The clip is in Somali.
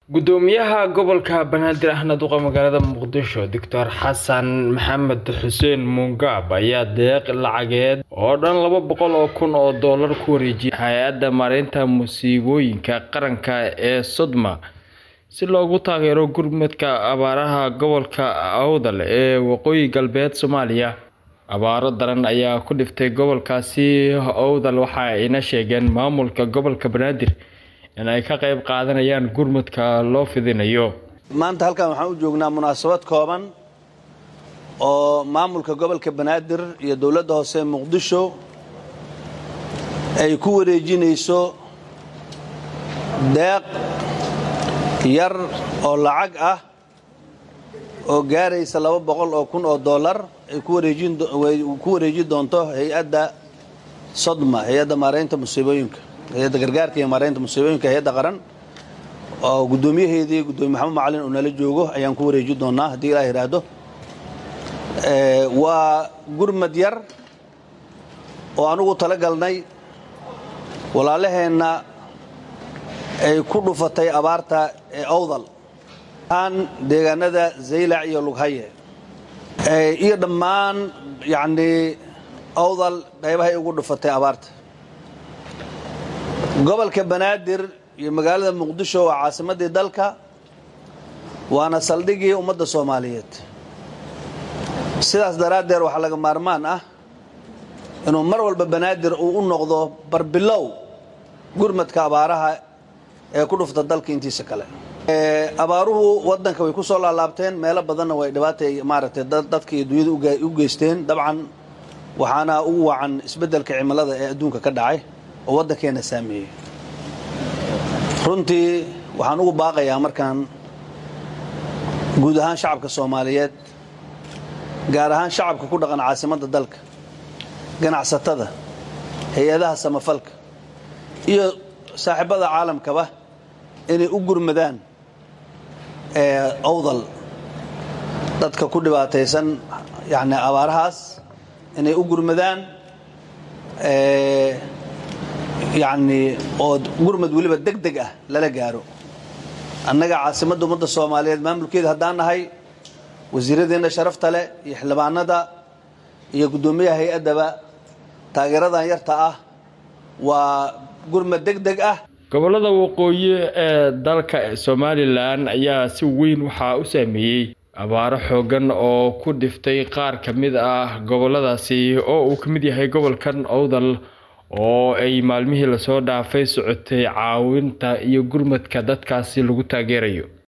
gudoomiyaha gobolka banaadir ahna duqa magaalada muqdisho doctor xasan maxamed xuseen muungaab ayaa deeq lacageed oo dhan laba boqol oo kun oo doolar ku wareejiyay hay-adda maareynta musiibooyinka qaranka ee sodma si loogu taageero gurmadka abaaraha gobolka awdal ee waqooyi galbeed soomaaliya abaaro daran ayaa ku dhiftay gobolkaasi awdal waxa ayna sheegeen maamulka gobolka banaadir in ay ka qayb qaadanayaan gurmadka loo fidinayo maanta halkan waxaan u joognaa munaasabad kooban oo maamulka gobolka banaadir iyo dowladda hoose muqdisho ay ku wareejinayso deeq yar oo lacag ah oo gaaraysa laba boqol oo kun oo dollar ay ku wareejin doonto hay-adda sodma hay-adda maareynta musiibooyinka hay-adda gargaarka iyo maareynta musiibooyinka hay-adda qaran oo guddoomiyaheedii guddoomiye maxamed macalin uu nala joogo ayaan ku wareeji doonaa haddii ilaa yidhaahdo waa gurmad yar oo anugu tala galnay walaalaheenna ay ku dhufatay abaarta ee awdal aan deegaanada zaylac iyo lughaye iyo dhammaan yacnii awdal qaybahay ugu dhufatay abaarta gobolka banaadir iyo magaalada muqdisho waa caasimaddii dalka waana saldhigii ummadda soomaaliyeed sidaas daraaddeed waxaa laga maarmaan ah inuu mar walba banaadir uu u noqdo barbilow gurmadka abaaraha ee ku dhufta dalka intiisa kale abaaruhu waddanka way ku soo laalaabteen meelo badanna way dhibaatay maaragtay dadka iyo dunyada u geysteen dabcan waxaana ugu wacan isbeddelka cimilada ee adduunka ka dhacay oo waddankeenna saameeyey runtii waxaan ugu baaqayaa markaan guud ahaan shacabka soomaaliyeed gaar ahaan shacabka ku dhaqan caasimadda dalka ganacsatada hay-adaha samafalka iyo saaxiibada caalamkaba inay u gurmadaan awdal dadka ku dhibaataysan yani abaarahaas inay u gurmadaan yacnii oo gurmad weliba deg deg ah lala gaaro annaga caasimadda ummadda soomaaliyeed maamulkeeda haddaan nahay wasiiradeenna sharafta leh iyo xildhibaanada iyo guddoomiyaha hay-addaba taageeradan yarta ah waa gurmad deg deg ah gobolada waqooyi ee dalka somalilan ayaa si weyn waxaa u saameeyey abaaro xoogan oo ku dhiftay qaar ka mid ah goboladaasi oo uu ka mid yahay gobolkan owdal oo ay maalmihii lasoo dhaafay socotay caawinta iyo gurmadka dadkaasi lagu taageerayo